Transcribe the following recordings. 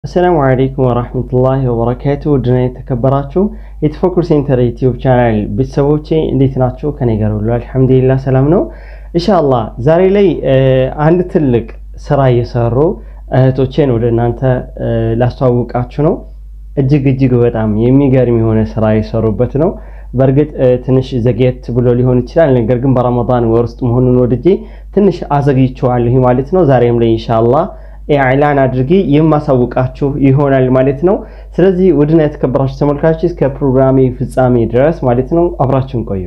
አሰላሙ አለይኩም ወራህመቱላሂ ወበረካቱ ውድና የተከበራችሁ የተፈኩር ሴንተር ዩቲዩብ ቻናል ቤተሰቦቼ እንዴት ናቸው? ከኔ ጋር ሁሉ አልሐምዱሊላህ ሰላም ነው። ኢንሻአላህ ዛሬ ላይ አንድ ትልቅ ስራ እየሰሩ እህቶቼን ወደ እናንተ ላስተዋውቃችሁ ነው። እጅግ እጅግ በጣም የሚገርም የሆነ ስራ የሰሩበት ነው። በእርግጥ ትንሽ ዘግየት ብሎ ሊሆን ይችላል። ነገር ግን በረመዳን ወር ውስጥ መሆኑን ወድጄ ትንሽ አዘግይቼዋለሁ ማለት ነው። ዛሬም ላይ ኢንሻአላህ ኢዕላን አድርጌ የማሳውቃችሁ ይሆናል ማለት ነው። ስለዚህ ውድና የተከበራችሁ ተመልካቾች እስከ ፕሮግራሜ ፍጻሜ ድረስ ማለት ነው አብራችሁን ቆዩ።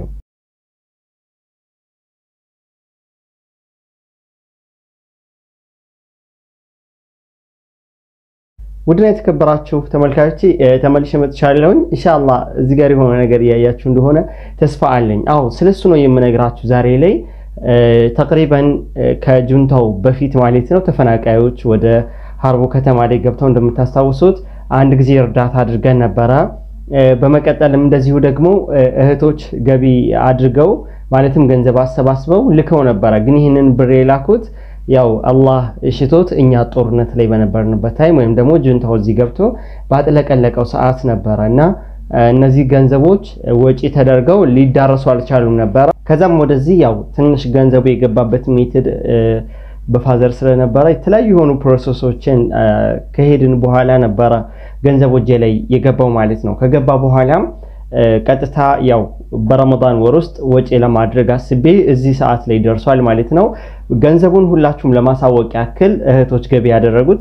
ውድና የተከበራችሁ ተመልካቾች ተመልሼ መጥቻለሁኝ። ኢንሻአላህ እዚህ ጋር የሆነ ነገር እያያችሁ እንደሆነ ተስፋ አለኝ። አዎ ስለሱ ነው የምነግራችሁ ዛሬ ላይ ተቅሪበን ከጁንታው በፊት ማለት ነው ተፈናቃዮች ወደ ሀርቦ ከተማ ላይ ገብተው እንደምታስታውሱት አንድ ጊዜ እርዳታ አድርገን ነበረ። በመቀጠልም እንደዚሁ ደግሞ እህቶች ገቢ አድርገው ማለትም ገንዘብ አሰባስበው ልከው ነበረ። ግን ይህንን ብር የላኩት ያው አላህ ሽቶት እኛ ጦርነት ላይ በነበርንበት ታይም ወይም ደግሞ ጁንታው እዚህ ገብቶ ባጥለቀለቀው ሰዓት ነበረ እና እነዚህ ገንዘቦች ወጪ ተደርገው ሊዳረሱ አልቻሉም ነበረ። ከዛም ወደዚህ ያው ትንሽ ገንዘቡ የገባበት ሜትድ በፋዘር ስለነበረ የተለያዩ የሆኑ ፕሮሰሶችን ከሄድን በኋላ ነበረ ገንዘቡ እጄ ላይ የገባው ማለት ነው። ከገባ በኋላም ቀጥታ ያው በረመዳን ወር ውስጥ ወጪ ለማድረግ አስቤ እዚህ ሰዓት ላይ ደርሷል ማለት ነው። ገንዘቡን ሁላችሁም ለማሳወቅ ያክል እህቶች ገቢ ያደረጉት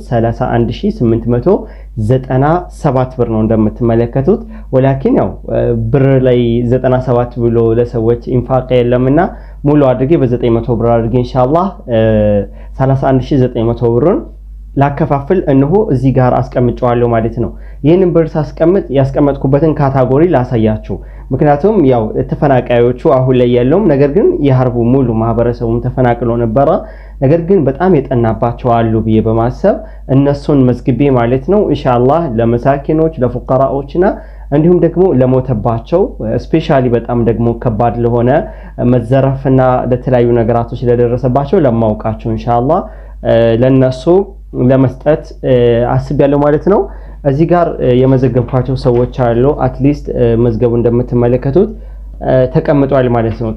31897 ብር ነው እንደምትመለከቱት። ወላኪን ያው ብር ላይ 97 ብሎ ለሰዎች ኢንፋቅ የለምና ሙሉ አድርጌ በ900 ብር አድርጌ ኢንሻአላህ 31900 ብሩን ላከፋፍል እንሆ እዚህ ጋር አስቀምጨዋለሁ ማለት ነው። ይህንን ብር ሳስቀምጥ ያስቀመጥኩበትን ካታጎሪ ላሳያችሁ። ምክንያቱም ያው ተፈናቃዮቹ አሁን ላይ የለውም፣ ነገር ግን የሀርቡ ሙሉ ማህበረሰቡም ተፈናቅሎ ነበረ። ነገር ግን በጣም የጠናባቸው አሉ ብዬ በማሰብ እነሱን መዝግቤ ማለት ነው ኢንሻአላህ ለመሳኪኖች ለፉቀራዎችና እንዲሁም ደግሞ ለሞተባቸው ስፔሻሊ በጣም ደግሞ ከባድ ለሆነ መዘረፍና ለተለያዩ ነገራቶች ለደረሰባቸው ለማውቃቸው ኢንሻአላህ ለነሱ ለመስጠት አስቤያለሁ ማለት ነው። እዚህ ጋር የመዘገብኳቸው ሰዎች አሉ። አትሊስት መዝገቡ እንደምትመለከቱት ተቀምጧል ማለት ነው።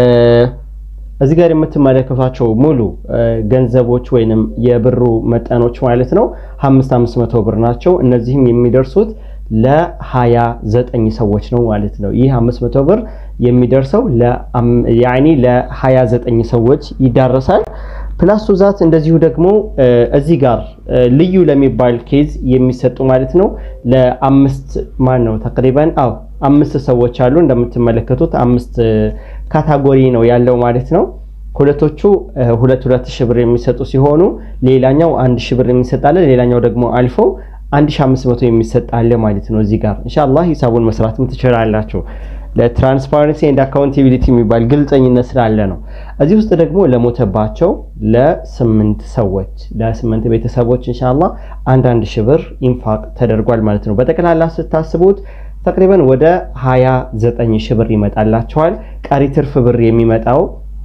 እዚህ ጋር የምትመለከቷቸው ሙሉ ገንዘቦች ወይንም የብሩ መጠኖች ማለት ነው አምስት አምስት መቶ ብር ናቸው። እነዚህም የሚደርሱት ለሀያ ዘጠኝ ሰዎች ነው ማለት ነው። ይህ አምስት መቶ ብር የሚደርሰው ያኒ ለሀያ ዘጠኝ ሰዎች ይዳረሳል። ፕላስ ዛት እንደዚሁ ደግሞ እዚህ ጋር ልዩ ለሚባል ኬዝ የሚሰጡ ማለት ነው ለአምስት ማን ነው ተቅሪበን አው አምስት ሰዎች አሉ። እንደምትመለከቱት አምስት ካታጎሪ ነው ያለው ማለት ነው። ሁለቶቹ ሁለት ሁለት ሺህ ብር የሚሰጡ ሲሆኑ ሌላኛው አንድ ሺህ ብር የሚሰጣለ፣ ሌላኛው ደግሞ አልፎ 1500 የሚሰጣለ ማለት ነው። እዚህ ጋር ኢንሻአላህ ሂሳቡን መስራትም ትችላላችሁ። ለትራንስፓረንሲ ኤንድ አካውንታቢሊቲ የሚባል ግልጸኝነት ስላለ ነው። እዚህ ውስጥ ደግሞ ለሞተባቸው ለስምንት ሰዎች ለስምንት ቤተሰቦች ኢንሻአላህ አንዳንድ ሺህ ብር ኢንፋቅ ተደርጓል ማለት ነው። በጠቅላላ ስታስቡት ተቅሪበን ወደ 29 ሺህ ብር ይመጣላቸዋል። ቀሪ ትርፍ ብር የሚመጣው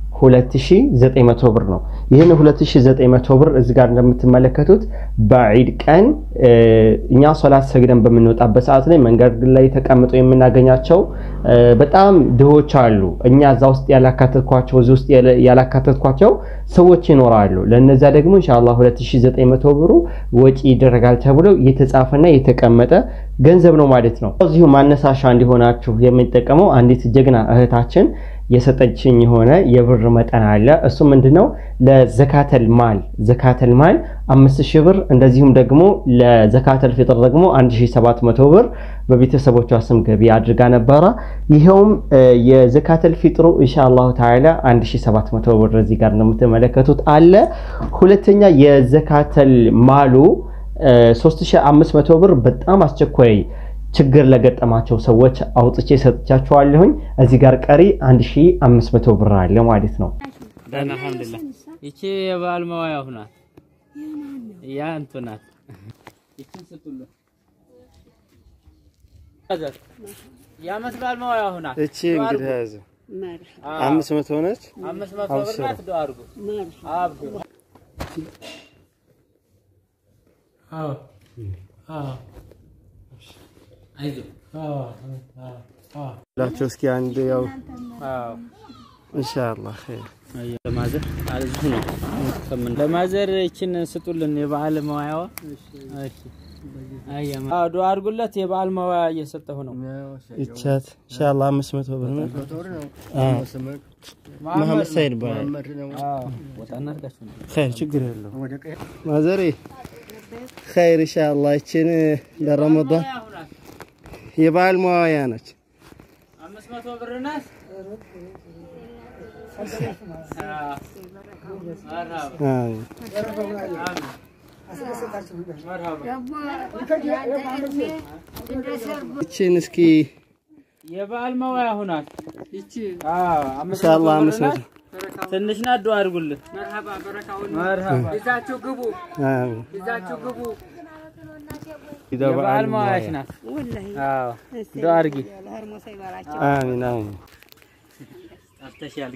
2900 ብር ነው። ይህን 2900 ብር እዚህ ጋር እንደምትመለከቱት በዒድ ቀን እኛ ሶላት ሰግደን በምንወጣበት ሰዓት ላይ መንገድ ላይ ተቀምጠው የምናገኛቸው በጣም ድሆች አሉ። እኛ እዛ ውስጥ ያላካተትኳቸው እዚህ ውስጥ ያላካተትኳቸው ሰዎች ይኖራሉ። ለነዛ ደግሞ ኢንሻአላህ 2900 ብሩ ወጪ ይደረጋል ተብሎ የተጻፈና የተቀመጠ ገንዘብ ነው ማለት ነው። እዚሁ ማነሳሻ እንዲሆናችሁ የምንጠቀመው አንዲት ጀግና እህታችን የሰጠችኝ የሆነ የብር መጠን አለ። እሱ ምንድነው? ለዘካተል ማል ዘካተል ማል 5000 ብር እንደዚሁም ደግሞ ለዘካተል ፊጥር ደግሞ 1700 ብር በቤተሰቦቿ ስም ገቢ አድርጋ ነበረ። ይኸውም የዘካተል ፊጥሩ ኢንሻአላሁ ተዓላ 1700 ብር እዚህ ጋር እንደምትመለከቱት አለ። ሁለተኛ የዘካተል ማሉ 3500 ብር በጣም አስቸኳይ ችግር ለገጠማቸው ሰዎች አውጥቼ ሰጥቻቸዋለሁኝ። እዚህ ጋር ቀሪ 1500 ብር አለ ማለት ነው። አልሐምዱሊላህ ይቺ የበዓል መዋያ ናት። ያ እንቱ ናት። ይቺን ስጡሉ የዓመት በዓል መዋያ ናት። እቺ እንግዲህ ያዘ 500 ሆነች። አምስት መቶ ብር ናት። ዱአ አድርጉ አብዱ አይዞህ ላቸው እስኪ አንድ ያው ኢንሻአላህ ኸይር ለማዘር እዚሁ ነው ከምን ለማዘር ይችን ስጡልን የበዓል መዋያዋ እሺ አያማ ዱአ አድርጉለት የበዓል መዋያ እየሰጠሁ ነው ይቻት ኢንሻአላህ 500 ብር ነው መሐመድ ሰይድ ይባላል አዎ ወጣና አድርጋችሁ ነው ኸይር ችግር የለው ማዘሬ ኸይር ኢንሻአላህ ይችን ለረመዳን የበዓል መዋያ ነች አምስት መቶ ብር ናት ይችን እስኪ የበዓል መዋያ ሁናት ኢንሻአላህ አምስት መቶ ትንሽ ናት ዱአ አድርጉልን መርሀባ ይዛችሁ ግቡ፣ አሚን ይዛችሁ ግቡ። የበዓል መዋያሽ ናት አዎ ዱአ አድርጊ አሚን አሚን አፍተሻል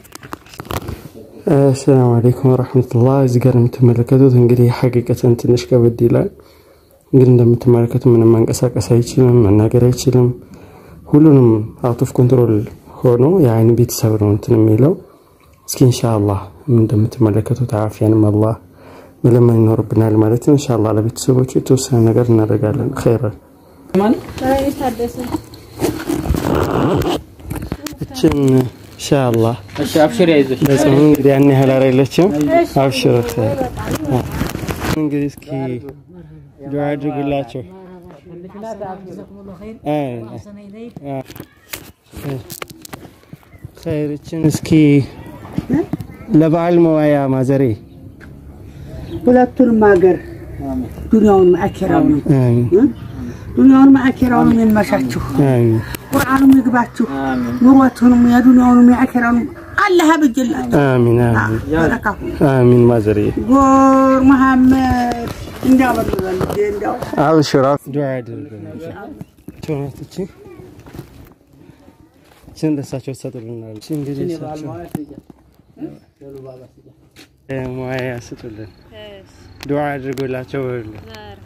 አሰላሙ አለይኩም ወረህመቱላህ። እዚህ ጋር የምትመለከቱት እንግዲህ ሐቂቀትን ትንሽ ከበድ ይላል። እንግዲህ እንደምትመለከቱ ምንም መንቀሳቀስ አይችልም፣ መናገር አይችልም። ሁሉንም አውት ኦፍ ኮንትሮል ሆኖ የአይን ቤተሰብ ነው እንትን የሚለው። እስኪ ኢንሻአላህ እንደምትመለከቱት አፍያንም አላህ መለመን ይኖርብናል ማለት ነው። ኢንሻአላህ ለቤተሰቦቹ የተወሰነ ነገር እናደርጋለን። ኸይረን እችን ኢንሻአላህ እሺ አብሽር አይዞሽ ለጾም እንግዲህ ያን ያህል አይደለችም። አብሽር ኸይር። እንግዲህ እስኪ ዱዓ አድርጉላቸው። ኸይርችን እስኪ ለበዓል መዋያ ማዘሬ ሁለቱንም ሀገር ዱንያውን አኪራውን አሚን ዱንያውን አኪራውን የሚመሻችሁ አሚን ቁርአኑም ይግባችሁ ኑሮቱንም የዱንያውንም የአኪራውንም አላህ ያብጅላችሁ። አሚን አሚን በረካሁ አሚን ማዘሬ ጎር መሐመድ እንዳበልበል እንዳው አብሽራ ዱዓ አድርጉላቸው። ቾናት እቺ እቺን ለእሳቸው ትሰጡልናል። እቺ እንግዲህ እሳቸው ሙያ ስጡልን፣ ዱዓ አድርጎላቸው በሉ።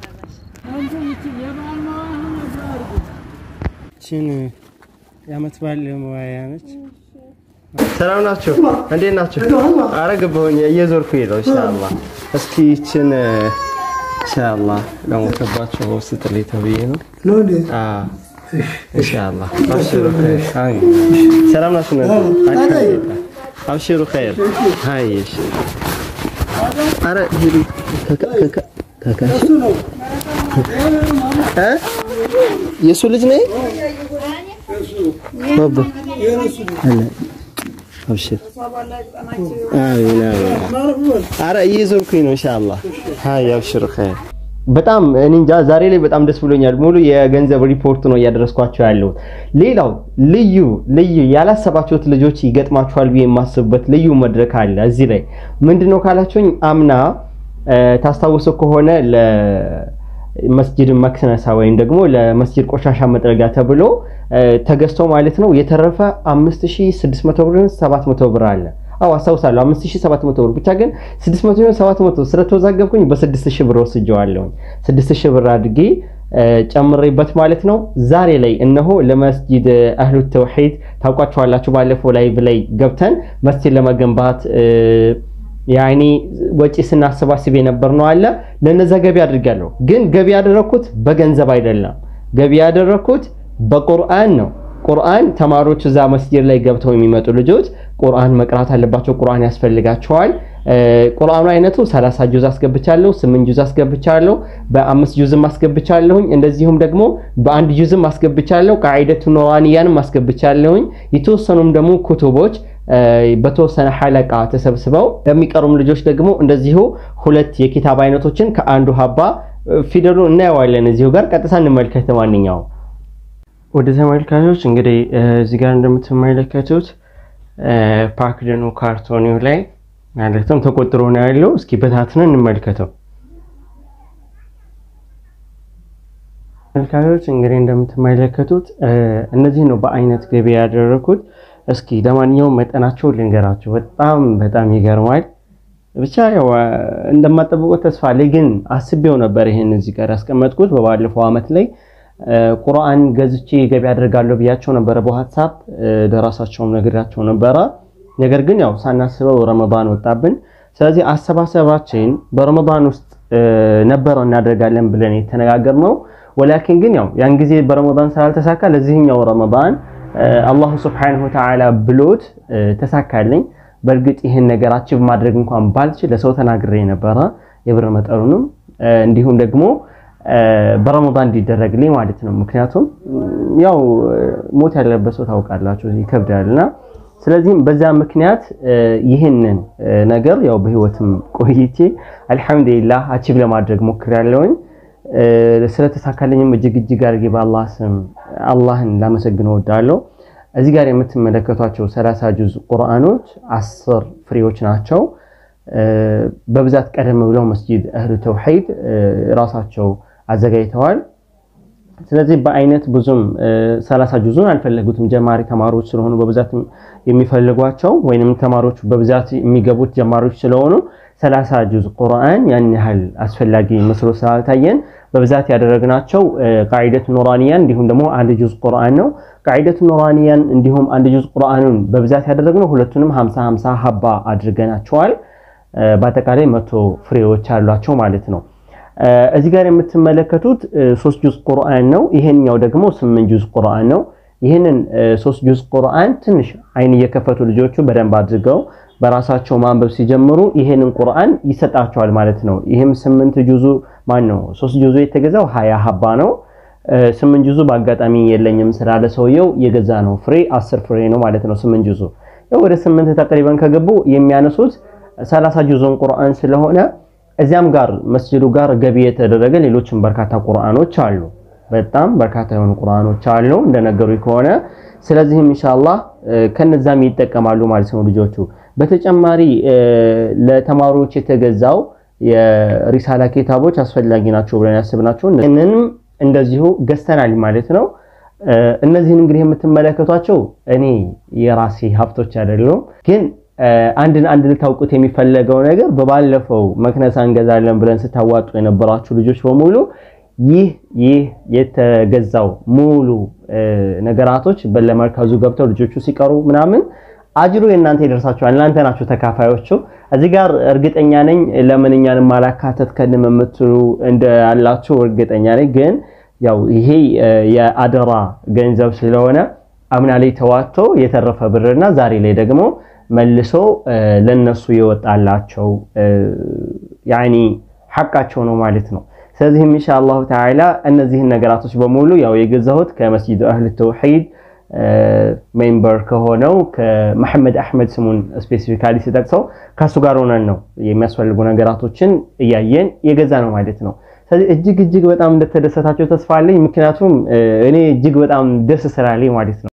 እቺን የዓመት በዓል መዋያ ነች። ሰላም ናቸው? እንዴት ናቸው? አረ ገባሁኝ፣ እየዞርኩኝ ነው። ኢንሻአላህ እስኪ ይችን ኢንሻአላህ ለሞተባቸው ስጥልኝ ተብዬ ነው። አዎ ኢንሻአላህ አብሽሩ ኸይር። አይ ሰላም ናችሁ? አልሐምዱሊላህ አብሽሩ ኸይር። አይ እሺ። አረ ሂዱ ከካ ከካ ከካ እ የሱ ልጅ ነኝ ባባ አለ አብሽር አሚን አሚን። አረ እየዞርኩኝ ነው ኢንሻአላህ። አይ አብሽሩ ኸይር። በጣም እኔ እንጃ ዛሬ ላይ በጣም ደስ ብሎኛል። ሙሉ የገንዘብ ሪፖርት ነው እያደረስኳቸው ያለሁት። ሌላው ልዩ ልዩ ያላሰባችሁት ልጆች ይገጥማችኋል ብዬ የማስብበት ልዩ መድረክ አለ እዚህ ላይ ምንድነው ካላችሁኝ አምና ታስታውሱ ከሆነ ለመስጂድ መክነሳ ወይም ደግሞ ለመስጂድ ቆሻሻ መጥረጊያ ተብሎ ተገዝቶ ማለት ነው የተረፈ 5600 ብር 700 ብር አለ። አዎ አስታውሳለሁ 5700 ብር ብቻ ግን 600 ይሁን 700 ስለተወዛገብኩኝ በ6000 ብር ወስጀዋለሁ። 6000 ብር አድርጌ ጨምሬበት ማለት ነው። ዛሬ ላይ እነሆ ለመስጂድ አህሉ ተውሂድ ታውቋቸዋላችሁ። ባለፈው ላይቭ ላይ ገብተን መስጂድ ለመገንባት ያኔ ወጪ ስናሰባስብ የነበር ነው አለ ለነዛ ገቢ አድርጋለሁ። ግን ገቢ ያደረኩት በገንዘብ አይደለም። ገቢ ያደረኩት በቁርአን ነው። ቁርአን ተማሪዎች እዛ መስጂድ ላይ ገብተው የሚመጡ ልጆች ቁርአን መቅራት አለባቸው። ቁርአን ያስፈልጋቸዋል። ቁርአኑ አይነቱ 30 ጁዝ አስገብቻለሁ፣ 8 ጁዝ አስገብቻለሁ፣ በአምስት ጁዝም አስገብቻለሁኝ። እንደዚሁም ደግሞ በአንድ ጁዝም አስገብቻለሁ። ቃዒደቱ ኑራንያንም አስገብቻለሁኝ። የተወሰኑም ደግሞ ኩቱቦች በተወሰነ ሐለቃ ተሰብስበው ለሚቀሩም ልጆች ደግሞ እንደዚሁ ሁለት የኪታብ አይነቶችን ከአንዱ ሀባ ፊደሉን እናየዋለን። እዚሁ ጋር ቀጥታ እንመልከት። ማንኛውም ወደ ተመልካቾች እንግዲህ እዚህ ጋር እንደምትመለከቱት ፓክድ ነው ካርቶኒው ላይ ማለትም ተቆጥሮ ነው ያለው። እስኪ በታትነን እንመልከተው። ተመልካቾች እንግዲህ እንደምትመለከቱት እነዚህ ነው በአይነት ገቢ ያደረኩት። እስኪ ለማንኛውም መጠናቸው ልንገራቸው። በጣም በጣም ይገርማል። ብቻ ያው እንደማጠብቁት ተስፋ አለኝ። ግን አስቤው ነበር ይሄን እዚህ ጋር ያስቀመጥኩት በባለፈው አመት ላይ ቁርአን ገዝቼ ገቢ አድርጋለሁ ብያቸው ነበረ። በዋትሳፕ ለራሳቸውም ነግራቸው ነበረ። ነገር ግን ያው ሳናስበው ረመዳን ወጣብን። ስለዚህ አሰባሰባችን በረመዳን ውስጥ ነበረው እናደርጋለን ብለን የተነጋገርነው ወላኪን ግን ያው ያን ጊዜ በረመዳን ስላልተሳካ ለዚህኛው ረመዳን አላሁ ስብሐነሁ ወተዓላ ብሎት ተሳካልኝ። በእርግጥ ይህን ነገር አቺቭ ማድረግ እንኳን ባልችል ለሰው ተናግሬ ነበረ የብር መጠኑንም እንዲሁም ደግሞ በረመዳን እንዲደረግልኝ ማለት ነው። ምክንያቱም ያው ሞት ያለበት ሰው ታውቃላችሁ ይከብዳልና፣ ስለዚህም በዛ ምክንያት ይህንን ነገር ያው በህይወትም ቆይቼ አልሐምዱሊላህ አቺቭ ለማድረግ ሞክሬያለሁኝ። ስለተሳካልኝም እጅግ እጅግ አድርጌ በአላህ ስም አላህን ላመሰግን እወዳለሁ። እዚህ ጋር የምትመለከቷቸው ሰላሳ ጁዝ ቁርአኖች አስር ፍሬዎች ናቸው። በብዛት ቀደም ብለው መስጂድ እህሉ ተውሂድ ራሳቸው አዘጋጅተዋል። ስለዚህ በአይነት ብዙም ሰላሳ ጁዙን አልፈለጉትም። ጀማሪ ተማሪዎች ስለሆኑ በብዛት የሚፈልጓቸው ወይንም ተማሪዎች በብዛት የሚገቡት ጀማሪዎች ስለሆኑ ሰላሳ ጁዝ ቁርአን ያን ያህል አስፈላጊ መስሎ ስላልታየን በብዛት ያደረግናቸው ቃዒደቱ ኑራኒያን እንዲሁም ደግሞ አንድ ጁዝ ቁርአን ነው። ቃዒደቱ ኑራኒያን እንዲሁም አንድ ጁዝ ቁርአኑን በብዛት ያደረግነው ሁለቱንም 50 50 ሀባ አድርገናቸዋል። በአጠቃላይ መቶ ፍሬዎች አሏቸው ማለት ነው። እዚህ ጋር የምትመለከቱት ሶስት ጁዝ ቁርአን ነው። ይሄኛው ደግሞ ስምንት ጁዝ ቁርአን ነው። ይህንን ሶስት ጁዝ ቁርአን ትንሽ አይን እየከፈቱ ልጆቹ በደንብ አድርገው በራሳቸው ማንበብ ሲጀምሩ ይሄንን ቁርአን ይሰጣቸዋል ማለት ነው። ይህም ስምንት ጁዙ ማን ነው ሶስት ጁዙ የተገዛው ሀያ ሀባ ነው። ስምንት ጁዙ በአጋጣሚ የለኝም ስላለ ሰውየው የገዛ ነው ፍሬ አስር ፍሬ ነው ማለት ነው። ስምንት ጁዙ ያው ወደ ስምንት ተቅሪበን ከገቡ የሚያነሱት ሰላሳ ጁዙን ቁርአን ስለሆነ እዚያም ጋር መስጅዱ ጋር ገቢ የተደረገ ሌሎችም በርካታ ቁርአኖች አሉ። በጣም በርካታ የሆኑ ቁርአኖች አሉ እንደነገሩ ከሆነ ስለዚህም ኢንሻአላህ ከነዛም ይጠቀማሉ ማለት ነው ልጆቹ። በተጨማሪ ለተማሪዎች የተገዛው የሪሳላ ኪታቦች አስፈላጊ ናቸው ብለን ያስብናቸው እነንም እንደዚሁ ገዝተናል ማለት ነው። እነዚህን እንግዲህ የምትመለከቷቸው እኔ የራሴ ሀብቶች አይደሉም ግን አንድን አንድ ልታውቁት የሚፈለገው ነገር በባለፈው መክነሳ እንገዛለን ብለን ስታዋጡ የነበራችሁ ልጆች በሙሉ ይህ ይህ የተገዛው ሙሉ ነገራቶች ለመርካዙ ገብተው ልጆቹ ሲቀሩ ምናምን አጅሩ የእናንተ ይደርሳችኋል። እናንተ ናችሁ ተካፋዮቹ። እዚህ ጋር እርግጠኛ ነኝ ለምን እኛን ማላካተት ከንም የምትሉ እንዳላችሁ እርግጠኛ ነኝ። ግን ያው ይሄ የአደራ ገንዘብ ስለሆነ አምና ላይ ተዋቶ የተረፈ ብርና ዛሬ ላይ ደግሞ መልሶ ለነሱ የወጣላቸው ያኒ ሐቃቸው ነው ማለት ነው። ስለዚህም ኢንሻአላሁ ተዓላ እነዚህን ነገራቶች በሙሉ ያው የገዛሁት ከመስጂዱ አህል ተውሂድ ሜምበር ከሆነው ከመሐመድ አህመድ ስሙን ስፔሲፊካሊ ሲጠቅሰው ከሱ ጋር ሆነን ነው የሚያስፈልጉ ነገራቶችን እያየን የገዛ ነው ማለት ነው። ስለዚህ እጅግ እጅግ በጣም እንደተደሰታቸው ተስፋ አለኝ። ምክንያቱም እኔ እጅግ በጣም ደስ ስላለኝ ማለት ነው።